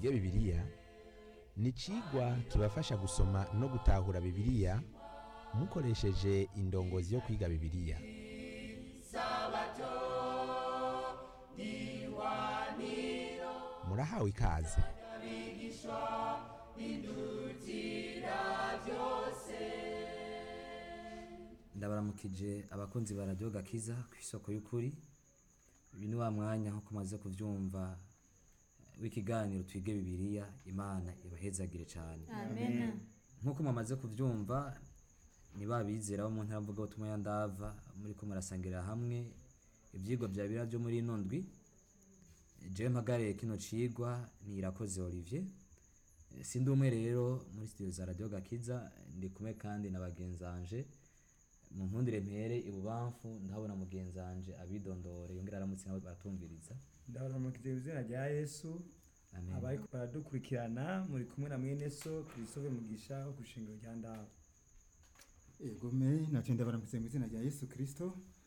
twige bibiliya ni icigwa kibafasha gusoma no gutahura bibiliya mukoresheje indongozi yo kwiga bibiliya murahawe ikaze ndabaramukije abakunzi ba radiyo gakiza ku isoko y'ukuri uyu ni wa mwanya nk'uko umaze kubyumva eh, w'ikiganiro twige bibiliya imana ibahezagire cyane amena nk'uko mumaze kubyumva ni ba bizera bo mu ntara mvugabutumwa ya ndava muri ko murasangirira hamwe ibyigwa bya biriya byo muri ino ndwi jewe mpagariye kino cigwa ni irakoze olivier Eh, sindi umwe rero muri studio za radio gakiza ndi kumwe kandi na bagenzanje mu nkundire mpere ibubamfu ndahabona mugenzanje abidondore yongera aramutse nabo baratumviriza ndabaramukije mu izina rya yesu amen abariko baradukurikirana muri kumwe na mwene so christophe mugisha wo ku shingiro rya ndaba egome nacyo ndabaramutse mu izina rya yesu kirisito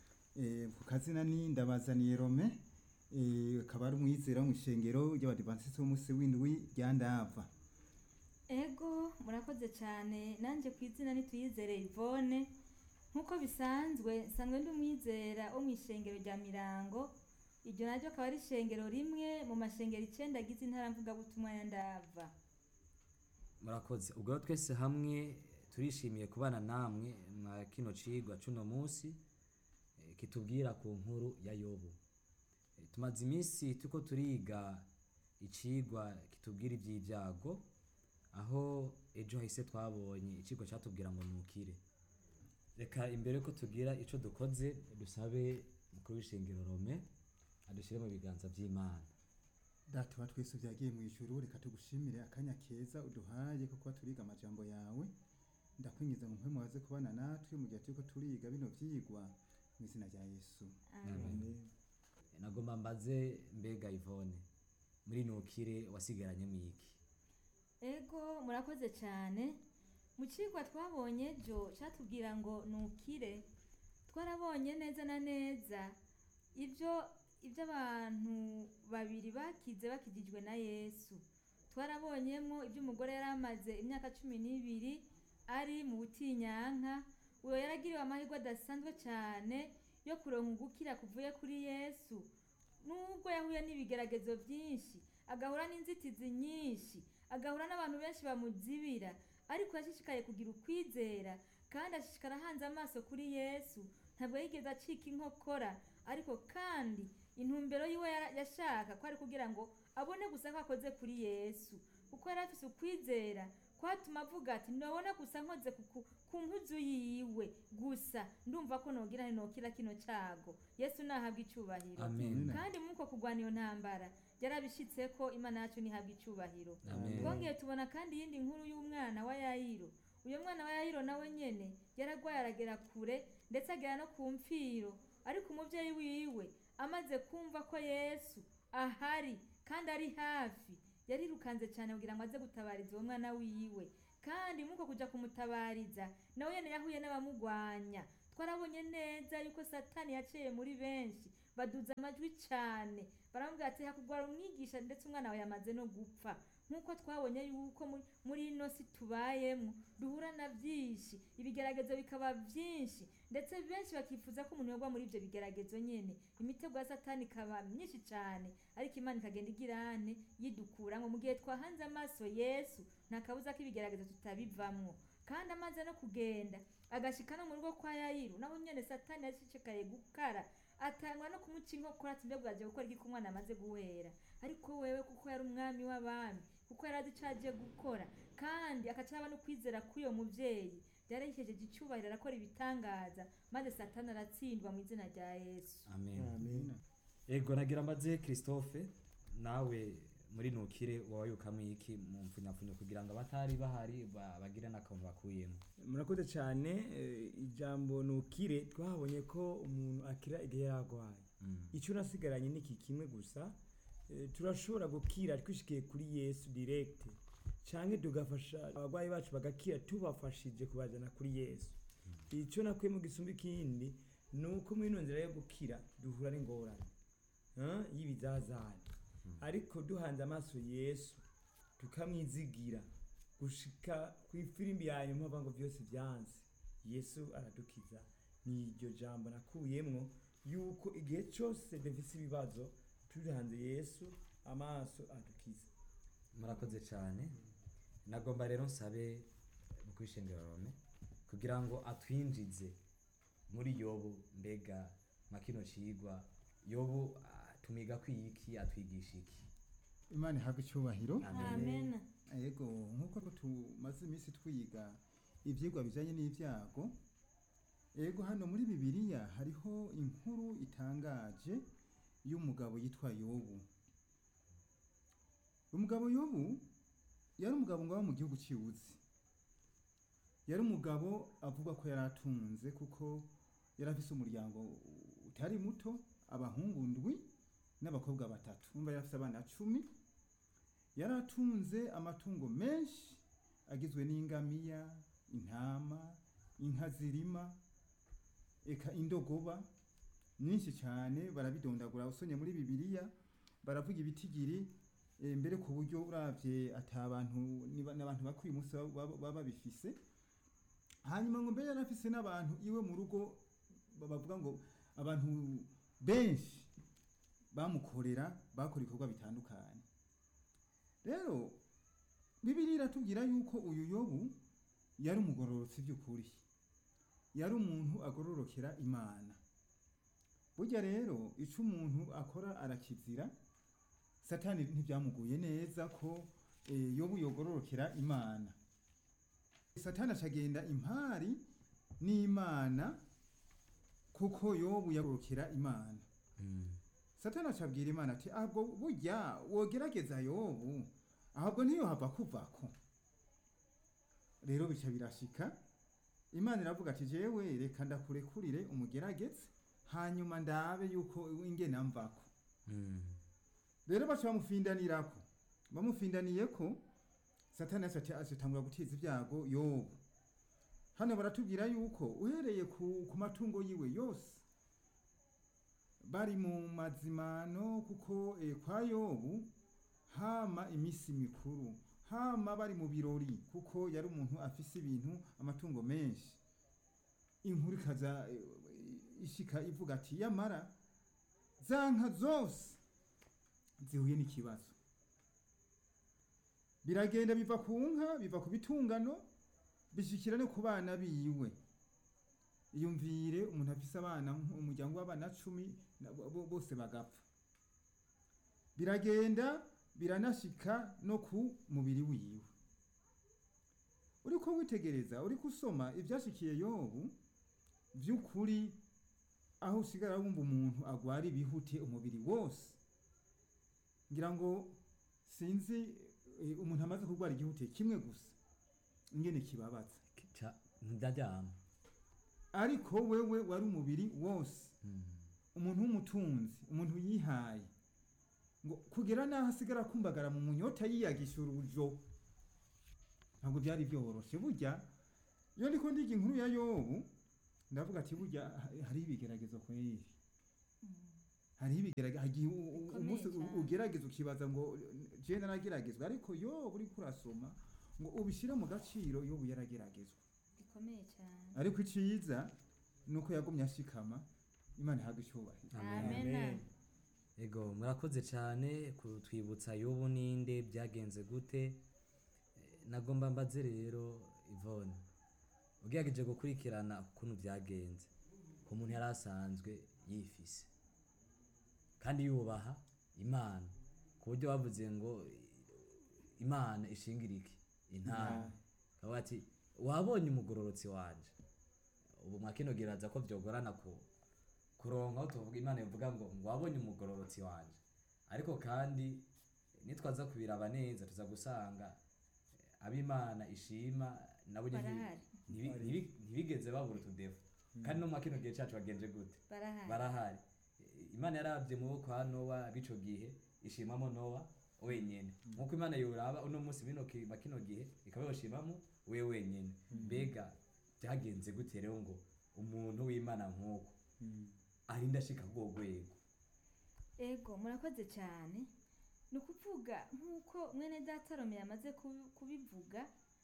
ku kazina ni ndabazaniye rome eh, akaba ari umwizera wo mu ishengero ry'abadivantisiti b'umunsi w'indwi rya ndava ego murakoze cyane nanjye ku izina nituyizere ivone nk'uko bisanzwe nsanzwe ndi umwizera wo mu ishengero rya mirango iryo naryo akaba ari ishengero rimwe mu mashengero icyenda agize intara mvugabutumwa ya ndava murakoze ubwo rero twese hamwe turishimiye kubana namwe mwa kino cigwa cuno munsi eh, kitubwira ku nkuru ya yobu Eh, tumaze iminsi turiko turiga icigwa kitubwira ivy'ibyago aho ejo hahise twabonye icigwa catubwira ngo nukire reka imbere ko tugira ico dukoze dusabe mukuru w'ishengero rome adushyire mu biganza vy'imana data wa twese byagiye mu ijuru reka tugushimire akanya keza uduhaye ko kuba turiga amajambo yawe ndakwingiza ngo mpemu waze kubana natwe mu gihe turiko turiga bino vyigwa mu izina rya yesu Amen. nagomba mbaze mbega ivone muri nukire wasigaranye mwiki ego murakoze cyane mu kigwa twabonye ejo cyatubwira ngo nukire twarabonye neza na neza ibyo ibyo abantu babiri bakize bakijijwe na yesu twarabonyemo ibyo umugore yari amaze imyaka cumi n'ibiri ari mu butinyanka uwo yaragiriwe amahirwe adasanzwe cyane yo kuronka ugukira kuvuye kuri yesu nubwo yahuye n'ibigeragezo byinshi agahura n'inzitizi nyinshi agahura n'abantu benshi bamuzibira ariko yashishikaye kugira ukwizera kandi ashishikara ahanze amaso kuri yesu ntabwo yigeze acika inkokora ariko kandi intumbero yiwe yara- yashaka ko ari kugira ngo abone gusa ko akoze kuri yesu kuko yari afise ukwizera kwatuma avuga ati nobona gusa nkoze ku- ku- ku mpuzu yiwe gusa ndumva ko nogira nokira kino cyago yesu nahabwa icyubahiro amen kandi muri uko kurwana iyo ntambara yarabishitse ko imana yacu ntihabwa icyubahiro amen twongeye tubona kandi iyindi nkuru y'umwana wa yayiro uyu mwana wa yayiro nawe nyene yaragwaye aragera kure ndetse agera no ku mfiro ariko umubyeyi wiwe amaze kumva ko yesu ahari kandi ari hafi yarirukanze cyane kugira ngo aze gutabariza uwo mwana wiwe kandi muri uko kuja kumutabariza nawe nyene yahuye n'abamugwanya twarabonye neza yuko satani yaciye muri benshi baduza amajwi cyane baramubwira ati hakugwara umwigisha ndetse umwana wawe yamaze no gupfa nk'uko twabonye yuko muri- muri ino si tubayemo duhura na byinshi ibigeragezo bikaba byinshi ndetse benshi bakifuza ko umuntu yagwa muri ibyo bigeragezo nyine imitego ya satani ikaba myinshi cyane ariko imana ikagenda igirane yidukuramo mu gihe twahanze amaso yesu nta kabuza ko ibigeragezo tutabivamwo kandi amaze no kugenda agashika no mu rugo kwa yayiru naho nyene satani yashishikaye gukara atangwa no kumuca inkokora ati mbega uraje gukora iki ko umwana amaze guhera ariko wewe kuko yari umwami w'abami kuko yari azi ico aje gukora kandi akacaba no kwizera k'uyo muvyeyi yari yihejeje icyubahiro arakora ibitangaza maze satani aratsindwa mu izina rya yesu amen amen ego nagira mbaze christophe nawe muri nukire wawayukamo iki mu mfunyapfunyo kugira ngo abatari bahari ba- bagire n'akantu bakuyemo murakoze cyane eh, ijambo nukire twahabonye ko umuntu akira igihe yaragwaye Mm. icyo nasigaranye ni iki kimwe gusa eh, turashobora gukira twishikiye kuri yesu direct cyangwa tugafasha abarwayi bacu bagakira tubafashije kubajyana kuri yesu icyo nakuye mu gisumba ikindi ni uko muri ino nzira yo gukira duhura n'ingorane ah, y'ibizazane ariko duhanze amaso yesu tukamwizigira gushika ku ifirimbi ya nyuma bavuga ngo byose byanze yesu aradukiza ni iryo jambo nakuyemwo yuko igihe cyose dufise ibibazo turi hanze yesu amaso adukiza murakoze cyane nagomba rero nsabe mu kwishengera rome kugira ngo atwinjize muri yobu mbega nka kino cigwa yobu ah, tumiga kwiki atwigisha iki imana ihabwe icyubahiro amen yego nk'uko tumaze iminsi twiga ibyigwa bijyanye n'ibyago yego hano muri bibiliya hariho inkuru itangaje y'umugabo yitwa yobu umugabo yobu yari umugabo ngo aba mu gihugu cy'iwuzi yari umugabo avuga ko yari atunze kuko yari afise umuryango utari muto abahungu ndwi n'abakobwa batatu umva yari afise abana cumi yari atunze amatungo menshi agizwe n'ingamiya intama inka zirima eka indogoba nyinshi cyane barabidondagura usonye muri bibiliya baravuga ibitigiri eh, mbere ku buryo uravye ata abantu niba- n'abantu bakwiye umunsi baba- baba baba babifise hanyuma ngo mbere yari afise n'abantu iwe mu rugo ba- bavuga ngo abantu benshi bamukorera bakora ibikorwa bitandukanye rero bibiliya iratubwira yuko uyu yobu yari umugororotsi by'ukuri yari umuntu agororokera imana burya rero icyo umuntu akora arakizira satani ntibyamuguye neza ko eh, yobu yogororokera imana satani acagenda impari n'imana kuko yobu yagororokera imana satani acabwira imana ati ahubwo burya wogerageza yobu ahubwo niyo hava kuvako rero bica birashika imana iravuga ati jewe reka ndakurekurire umugerageze hanyuma ndabe yuko ingena mvako rero baca bamufindanirako bamufindaniyeko satani aca ati- acatangura guteza ibyago yobu hano baratubwira yuko uhereye ku, ku matungo yiwe yose bari mu mazimano kuko eh, kwa yobu hama iminsi mikuru hama bari mu birori kuko yari umuntu afise ibintu amatungo menshi inkuru ikaza eh, ishika ivuga ati yamara za nka zose zihuye n'ikibazo biragenda biva ku nka biva ku bitungano bishikira no ku bana biwe iyumvire umuntu afise abana nk- umuryango w'abana cumi na- bo- bo- bose bagapfa biragenda biranashika no ku mubiri wiwe uriko witegereza uriko usoma ivyashikiye yobu vy'ukuri aho usigara wumva umuntu agwara ibihute umubiri wose ngira ngo sinzi eh, umuntu amaze kurwara igihute kimwe gusa ingene kibabaza Ca- ndaryama ariko wewe wari umubiri wose umuntu w'umutunzi umuntu yihaye ngo kugera n'aho asigara akumbagara mu munyota yiyagisha urujo ntabwo byari byoroshe burya iyo ndiko ndiga inkuru ya yobu ndavuga ati burya ha- hariho ibigeragezo kweri hariho ibigeragezo hagiye u- u- Bikomeye umunsi u- cyane. ugerageza ukibaza ngo je narageragezwa ariko yobu uriko urasoma ngo ubishyire mu gaciro yobu yarageragezwa gikomeye cyane ariko iciza ni uko yagumye ashikama imana ihabwa icyubahiro amen ego murakoze cyane kutwibutsa yobu ninde byagenze gute Eh, nagomba mbaze rero ivone ugerageje gukurikirana ukuntu byagenze ku muntu yari asanzwe yifise kandi yubaha imana ku buryo bavuze ngo eh, imana ishingira iki intama akavuga ati wabonye umugororotsi wanje ubu mwakinogeraza ko byogorana ku kuronka aho tuvuga imana ivuga ngo ngo wabonye umugororotsi wanje ariko kandi nitwaza kubiraba neza tuza gusanga eh, ab'imana ishima nabo nyene Barahari. ntibi- ntibi- ntibigeze babura utudefu kandi no mu kino gihe cacu bagenje gute barahari barahari Eh, imana yarabye mu kwa nowa b'ico gihe ishimamo nowa wenyene nkuko imana yoraba uno munsi bino ki- ba kino gihe ikaba yoshimamo we wenyene mbega byagenze gute rero ngo umuntu w'imana nk'uko arinda ashika rwo rwego ego murakoze cyane ni ukuvuga nk'uko mwene data Rome yamaze kubi- kubivuga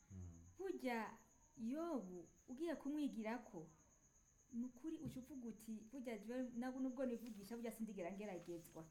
burya yobu ugiye kumwigira ko ni ukuri uca uvuga uti burya jewe nabo nubwo nivugisha burya sindigera ngeragezwa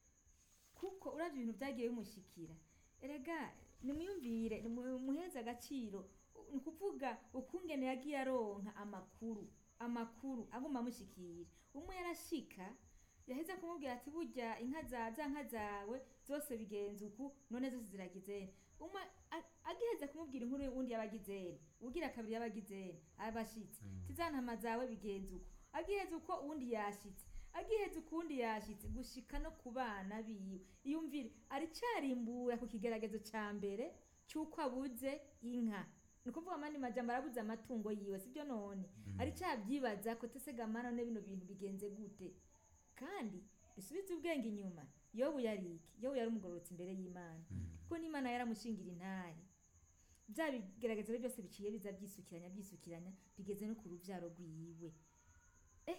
kuko uravye ibintu vyagiye bimushikira erega nimwiyumvire nimu- muheze agaciro ni ukuvuga ukungene yagiye aronka amakuru amakuru aguma amushikira umwe yarashika yaheze kumubwira ati burya inka za za nka zawe zose bigenze uku none zose ziragizene umwe a- agiheze kumubwira inkuru uwundi yabagizene ugira kabiri yabagizene abashitse tizantama zawe bigenze uko agiheze uko uwundi yashitse agiheze ukundi yashitse gushika no ku bana biwe iyumvire aricarimbura ku kigeragezo ca mbere c'uko abuze inka ni ukuvuga amandi majambo arabuze amatungo yiwe sibyo none aricavyibaza ko tesega mana none bino bintu bigenze gute kandi dusubize ubwenge inyuma yobu yari iki yobu yari umugororotsi imbere y'imana kuko n'imana yaramushingira intahe bya bigeragezo rero byose biciye biza byisukiranya byisukiranya bigeze no ku rubyaro rwiwe eh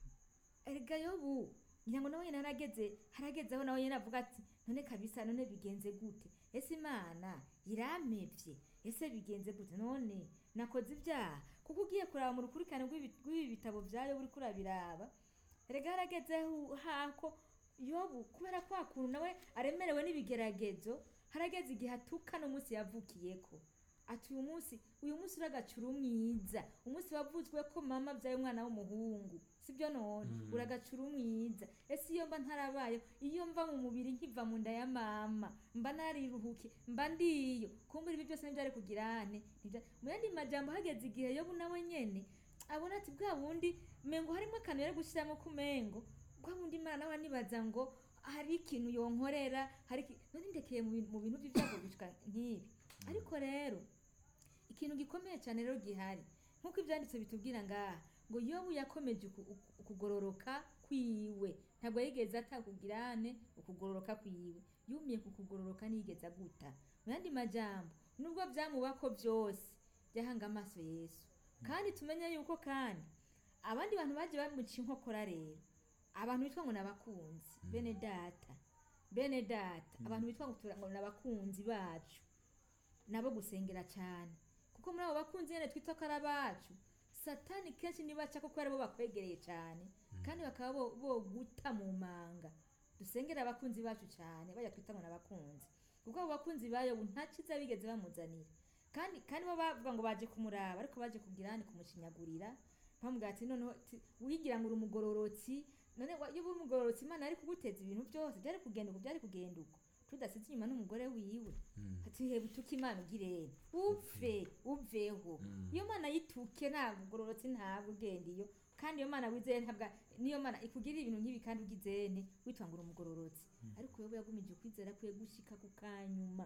erega yobu ngira ngo nawe nyine harageze harageze aho nawe nyine avuga ati none kabisa none bigenze gute ese imana irampevye ese bigenze gute none nakoze ibyaha kuko ugiye kuraba mu rukurikirane rw'ibi rw'ibi bitabo bya yobu uriko urabiraba erega harageze hu- hako yobu kubera kwa kuntu nawe aremerewe n'ibigeragezo harageze igihe atuka n'umunsi yavukiyeko ati uyu munsi uyu munsi uragacura umwiza umunsi wavuzwe ko mama abyaye umwana w'umuhungu sibyo none uragacura umwiza ese iyo mba ntarabayeho iyo mva mu mubiri nkiva mu nda ya mama mba nariruhuke mba ndiyo kumbura ibi byose ntibyari kugirane mu yandi majambo hageze igihe yobu nawe nyene abona ati bwa bundi mengo harimo akantu yari gushyiramo ku mengo bwa bundi imana nawe anibaza ngo hari ikintu yonkorera hari iki- none ndekeye mu bintu- mu bintu by'ibyago bishwa nk'ibi ariko rero ikintu gikomeye cyane rero gihari nk'uko ibyanditse bitubwira ngaha ngo yobu yakomeje uku- uku- ukugororoka kwiwe ntabwo yigeze atakugirane ukugororoka kwiwe yumiye ku kugororoka ntiyigeze aguta mu yandi majambo nubwo byamubako byose byahanga amaso yesu kandi tumenye yuko kandi abandi bantu bagiye bamuca inkokora rero abantu bitwa ngo ni abakunzi bene data bene data abantu bitwa ngo tura- ngo ni abakunzi bacu nabo gusengera cyane kuko muri abo bakunzi nyine twita ko ari abacu satani kenshi nibaca kuko aribo bakwegereye cyane kandi bakaba bo- boguta mu manga dusengera abakunzi bacu cyane bajya twita ngo ni abakunzi kuko abo bakunzi bayo nta cyiza bigeze bamuzanira kandi kandi bo bavuga ngo baje kumuraba ariko baje kugira hano kumushinyagurira bamubwira ati noneho ti- wigira ngo uri umugororotsi none wa- iyo uri umugororotsi imana yari kuguteza ibintu byose byari kugenda uko byari kugenda uko tudasize inyuma n'umugore wiwe ati heba utuke imana ugirene upfe uveho iyo mana yituke nta bugororotsi ntabwo ugenda iyo kandi iyo mana wizeye ntabwo niyo mana ikugirira ibintu nk'ibi kandi ugizene witwa ngo uri umugororotsi ariko yobu yagumije ukwizera kwiye gushika ku kanyuma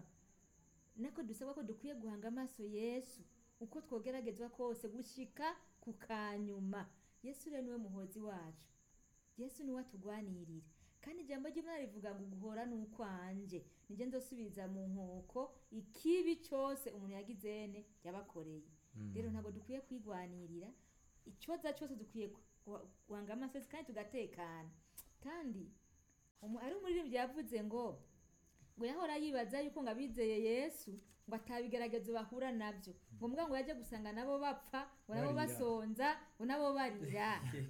nako dusabwa ko dukwiye guhanga amaso yesu uko twogeragezwa kose gushika ku kanyuma yesu rero niwe muhozi wacu yesu niwe atugwanirira kandi ijambo ry'imana rivuga ngo guhora ni ukwanje nijye nzosubiza mu nkoko ikibi cyose umuntu yagizene yabakoreye rero ntabwo dukwiye kwigwanirira ikibazo cyose dukwiye gu- guhanga amaso yesu kandi tugatekana kandi umu- ari umuririmbyi yavuze ngo ngo yahora yibaza yuko ngo abizeye yesu ngo atabigeragezo bahura nabyo ngo mbwa ngo yajya gusanga nabo bapfa ngo nabo Barira. basonza ngo nabo barira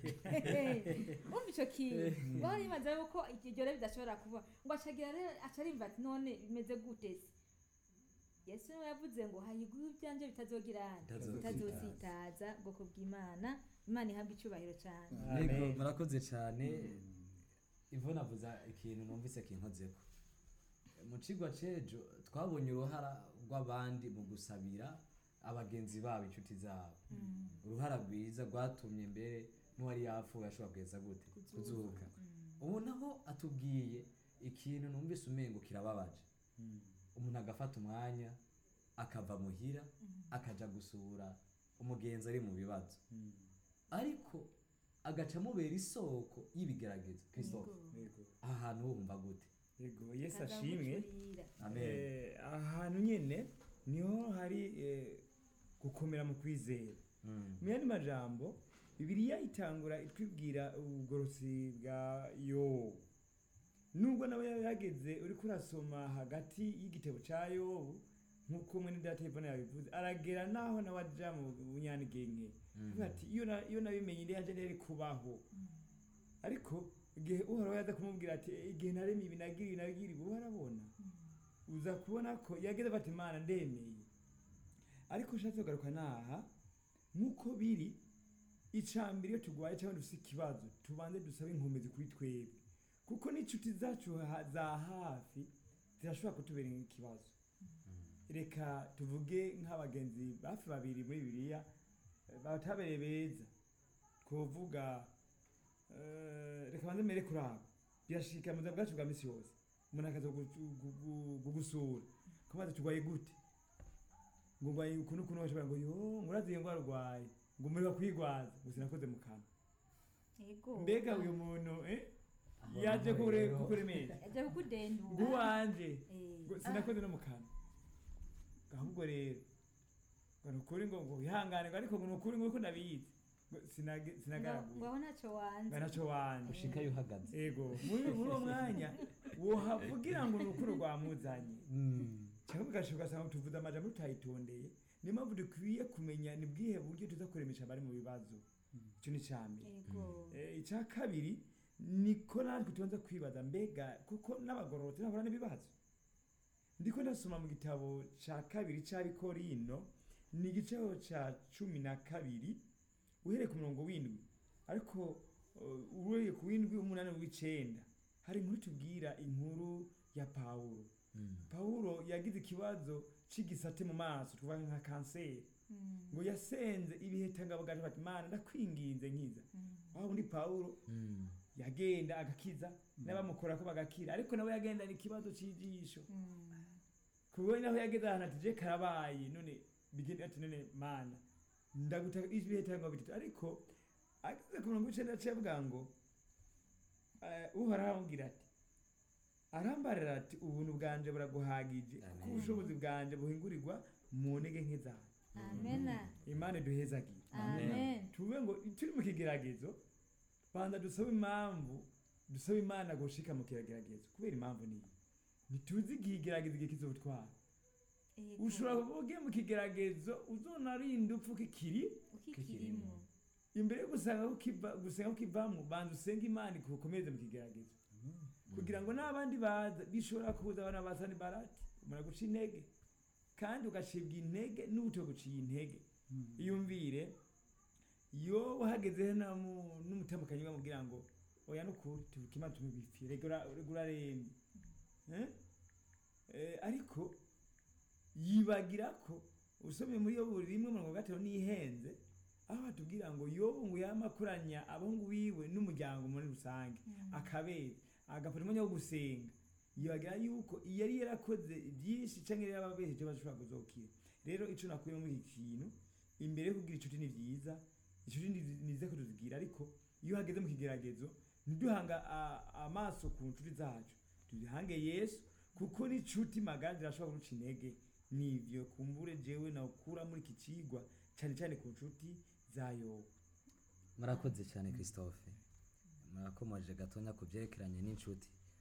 umva icyo kintu wahora yibaza yuko iryo rero bidashobora kuba ngo acagira rero aca arimva ati none bimeze gute se yesu niwe yavuze ngo hayiguhe ibyanjye bitazogira bitazositaza ubwoko bw'imana imana ihabwa icyubahiro cyane Yego, Amen. murakoze cyane ivuna avuza ikintu numvise kinkozeko mu cigwa c'ejo twabonye uruhara rw'abandi mu gusabira abagenzi babo inshuti zabo uruhara rwiza rwatumye mbere n'uwari yapfuye ashobora kugeza gute kuzuka ubu naho atubwiye ikintu numvise umengo kirababaje umuntu agafata umwanya akava muhira akaja gusura umugenzi ari mu bibazo ariko agaca amubera isoko y'ibigeragezo christophe Yego. aha hantu wumva gute Yego, yesu Kaza ashimwe gucurira. amen Eh, ahantu nyene niho hari eh, gukomera mu kwizera Mm. mu yandi majambo bibiliya itangura itwibwira ubugorosi bwa yobu nubwo nawe yaba yageze uriko urasoma hagati y'igitabo ca yobu nk'uko mwene data Yvonne yabivuze aragera naho nawe aja mu bunyanigenge avuga ati iyo na- iyo nabimenye ndi yanje ntiyari kubaho ariko igihe uhoraho yaza kumubwira ati igihe naremye ibi nagira ibi nagira ibi uba arabona uza kubona ko yageze bati imana ndemeye ariko ushatse kugaruka naha nk'uko biri icambere iyo turwaye cyangwa dufite ikibazo tubanze dusabe inkomezi kuri twebwe kuko n'inshuti zacu ha- za hafi zirashobora kutubera ikibazo reka tuvuge nk'abagenzi bafi babiri muri bibiliya eh, batabereye beza twovuga eh, reka banze mere kuri abo birashika mu buzima bwacu bwa misi yose umuntu akaza kugu- kugu- kugusura kumaze turwaye gute ngo ngwaye ukuntu ukuntu bashobora ngo yo ngurazi iyo ndwara urwaye ngo umuriro kwigwaza ngo sinakoze mu kanwa Ego. mbega uyu muntu eh, yaje kure kukuremesha yaje kukudendura nguwanje Eh, ngo sinakoze no mu kanwa ahubwo rero ngo ni ukuri ngo ngo wihangane ngo ariko ngo ni ukuri ngo uko ndabizi ngo sinage- ngo sinagaraguye ngo aho ntacyo wanze ngo ntacyo wanje ushikayo uhagaze ego muri muri uwo mwanya wohavugira ngo ni ukuri rwamuzanye cyangwa ugashoboka ugasanga tuvuze amajambo tutayitondeye niyo mpamvu dukwiye kumenya ni bwihe buryo tuza kuremesha abari mu bibazo icyo ni icya mbere ego Eh, icya kabiri niko natwe tubanza kwibaza mbega kuko n'abagororotsi ntabura n'ibibazo ndiko ndasoma mu gitabo cya kabiri cy'abikorino ni igiciro cya cumi na kabiri uhereye ku murongo w'indwi ariko uh, uhereye ku w'indwi umunani w'icenda hari inkuru tubwira inkuru ya pawulo pawulo yagize ikibazo c'igisate mu maso tuvuga nka kanseri Mm, ngo yasenze ibihekangabo gaje bati mana ndakwinginze nkiza mm. aho undi pawulo yagenda agakiza n'abamukora ko bagakira ariko nawe yagendana ikibazo cy'ijisho Mm. kuko naho yageze ahantu ati je karabaye none bigenda ati none mana ndagutaka ibihekangabo bitatu ariko ageze ku murongo w'icenda aciye avuga ngo eh, uhoraho aramubwira ati arambarira ati ubuntu bwanje buraguhagije kuko Amen. ubushobozi bwanje buhingurirwa mu ntege nke zawe amena imana duhezagiye amen tuvuge ngo turi mu kigeragezo banza dusabe impamvu dusabe imana gushika mu kigeragezo kubera impamvu niyi ntituzi igihe igeragezo igihe kizotwara Ego. ushobora kuba ugiye mu kigeragezo uzonarinda upfa kikiri ukikirimo imbere yo gusanga ko kiva- gusenga ko kivamo banza usenge imana ikukomeze mu kigeragezo kugira ngo n'abandi baza bishobora kuza abana basa barati umara guca intege kandi ugacibwa intege n'ubuto guciye intege iyumvire yo uhageze n'umutamukanyi bamubwira ngo oya nukuri tuvuka imana tumubipfire rega urarembye Eh? Eh, ariko yibagira ko usomye muri yo buri rimwe mirongo gatatu n'ihenze aho batubwira ngo yobu ngo yamakuranya abahungu biwe n'umuryango muri rusange akabera agafata umwanya wo gusenga yibagira yuko iyo yari yarakoze byinshi cyangwa yari yarababesheje bashobora kuzokira rero icyo nakuye muri iki kintu imbere yo kugira inshuti ni byiza inshuti ni ni nziza ko tuzigira ariko iyo hageze mu kigeragezo ntiduhanga a- amaso ku nshuti zacu tuzihange yesu kuko n'inshuti magara zirashobora kuruca intege nivyo kumbure jewe nawukura muri iki cigwa cyane cyane ku nshuti za yobu murakoze cyane christophe murakomoje gatonya ku byerekeranye n'inshuti